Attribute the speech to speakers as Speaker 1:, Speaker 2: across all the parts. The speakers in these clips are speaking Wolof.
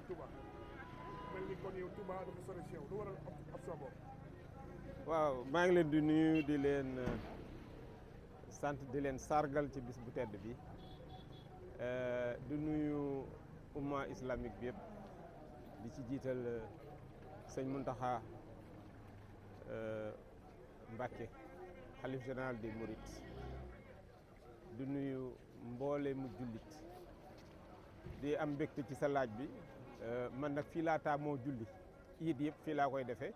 Speaker 1: Touba mel ni kon yow Touba dafa sori si yow lu waral option boobu.
Speaker 2: waaw maa ngi leen di nuyu di leen sant di leen sargal ci bis bu tedd bi di nuyu umma islamique bi yëpp di ci jiital sëñ Muntaxa Mbàkke xalif général des Mourides di nuyu mboole mu jullit di am mbégte ci sa laaj bi man nag fii laa taamoo julli iid yëpp fii laa koy defee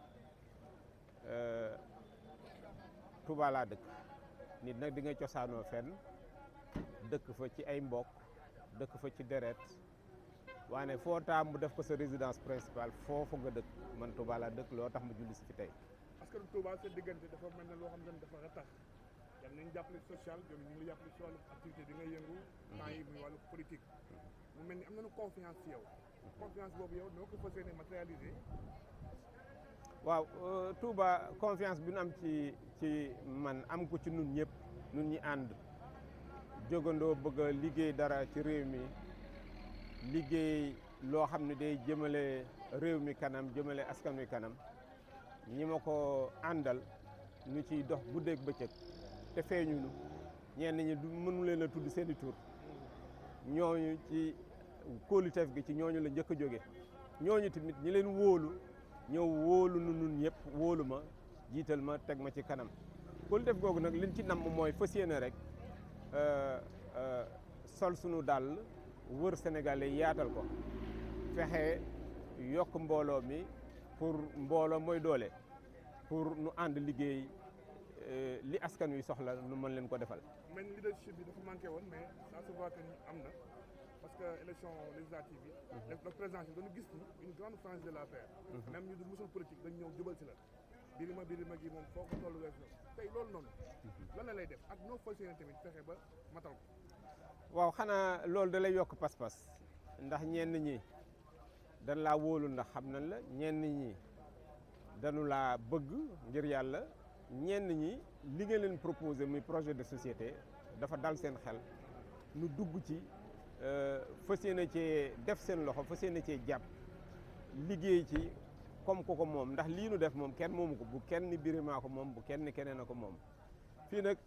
Speaker 2: Touba laa dëkk nit nag di nga cosaanoo fenn dëkk fa ci ay mbokk dëkk fa ci deret waane foo taam mu def ko sa résidence principale foofu nga dëkk man Touba laa dëkk loo tax ma julli si fi tey.
Speaker 1: parce que Touba sa diggante dafa mel ne loo xam ne dafa ratax yal nañu jàppale social ñoom ñu ngi la jàppale si wàllu activité bi nga yëngu. temps yi muy wàllu politique. mu mel ni am nañu confiance ci yow. confiance boobu yow noo ko fas yéene matérialiser.
Speaker 2: waaw Touba confiance bi nu am ci ci man am ko ci nun ñëpp nun ñi ànd jógandoo bëgg a liggéey dara ci réew mi liggéey loo xam ne day jëmale réew mi kanam jëmale askan wi kanam ñi ma ko àndal ñu ciy dox guddeeg bëccëg te feeñunu ñenn ñi du mënu leen a tudd seeni tur ñooñu ci kóoluteef gi ci ñooñu la njëkk a jóge ñooñu tamit ñi leen wóolu ñëw wóolu nu nun ñëpp wóolu ma jiital ma teg ma ci kanam kóolu def googu nag liñ ci namm mooy fas yéene rek sol sunu dàll wër sénégalais yaatal ko fexe yokk mbooloo mi pour mbooloo mooy doole pour nu ànd liggéey li askan wi soxla nu mën leen ko defal.
Speaker 1: mel ni leadership bi dafa manqué woon mais ça se voit que ni am na parce que élection législative bi. le président bi dañu gis ni une grande frange de la paix. même ñu dul musul politique dañ ñëw jubal si la. birima birima gi moom foo ko tollu wees na tey loolu noonu. lan la lay def ak noo fas yéene tamit fexe ba matal ko.
Speaker 2: waaw xanaa loolu da lay yokk pas-pas ndax ñenn ñi dañ laa wóolu ndax xam nañ la ñenn ñi dañu laa bëgg ngir yàlla ñenn ñi li nga leen proposé muy projet de société dafa dal seen xel nu dugg ci fas yéene cee def seen loxo fas yéene cee jàpp liggéey ci comme ko ko moom ndax lii nu def moom kenn moomu ko bu kenn birimaa ko moom bu kenn keneen a ko moom fii nag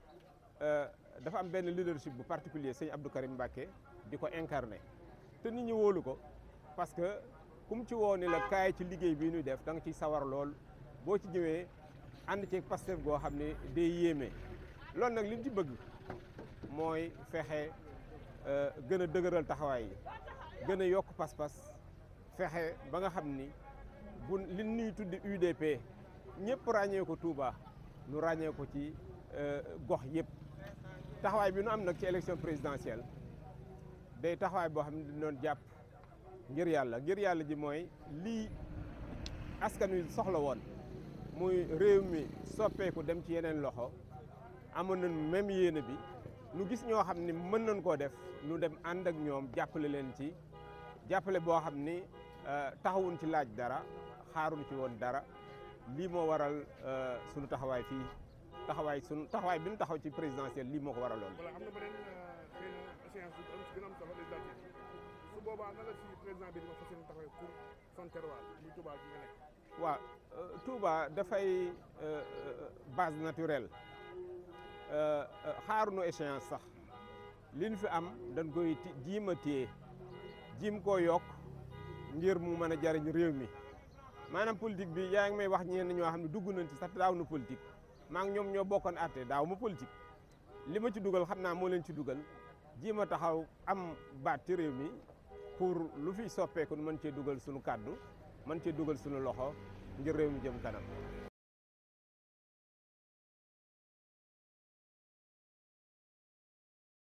Speaker 2: dafa am benn leadership bu particulier sëñ Abdou Karim Mbacké di ko incarné te nit ñi wóolu ko parce que kum ci woo ni la kaay ci liggéey bii ñuy def da nga ciy sawar lool boo ci ñëwee ànd ci Pastef goo xam ne day yéeme loolu nag li ñu ci bëgg mooy fexe gën a dëgëral taxawaay yi gën a yokk pas-pas fexe ba nga xam ni bu li ñuy tuddi UDP ñëpp ràññee ko Touba nu ràññee ko ci gox yëpp taxawaay bi nu am nag ci élection présidentielle day taxawaay boo xam ne dañu doon jàpp ngir yàlla ngir yàlla ji mooy lii askan wi soxla woon muy réew mi soppeeku dem ci yeneen loxo amoon nañ même yéene bi nu gis ñoo xam ni mën nañ koo def nu dem ànd ak ñoom jàppale leen ci jàppale boo xam ni taxawuñ ci laaj dara xaaruñ ci woon dara lii moo waral sunu taxawaay fii taxawaay sunu taxawaay bi nu taxaw ci présidentielle lii moo ko waraloon.
Speaker 1: voilà am na beneen xëy na échéance bi am si gën a am solo législative su boobaa na la si président bi dina fas yéene taxawee pour son terroir muy Touba gi nga nekk.
Speaker 2: waaw Touba dafay base naturelle xaaruñu échéance sax li ñu fi am dañ koy jiim a téye jiim koo yokk ngir mu mën a jariñ réew mi maanaam politique bi yaa ngi may wax ñenn ñoo xam ne dugg nañ ci sax daaw na politique maa ngi ñoom ñoo bokkoon àtte daaw ma politique li ma ci dugal xam naa moo leen ci dugal jiim a taxaw am baat ci réew mi pour lu fi soppeeku mën cee dugal sunu kàddu mën cee dugal sunu loxo ngir réew mi jëm kanam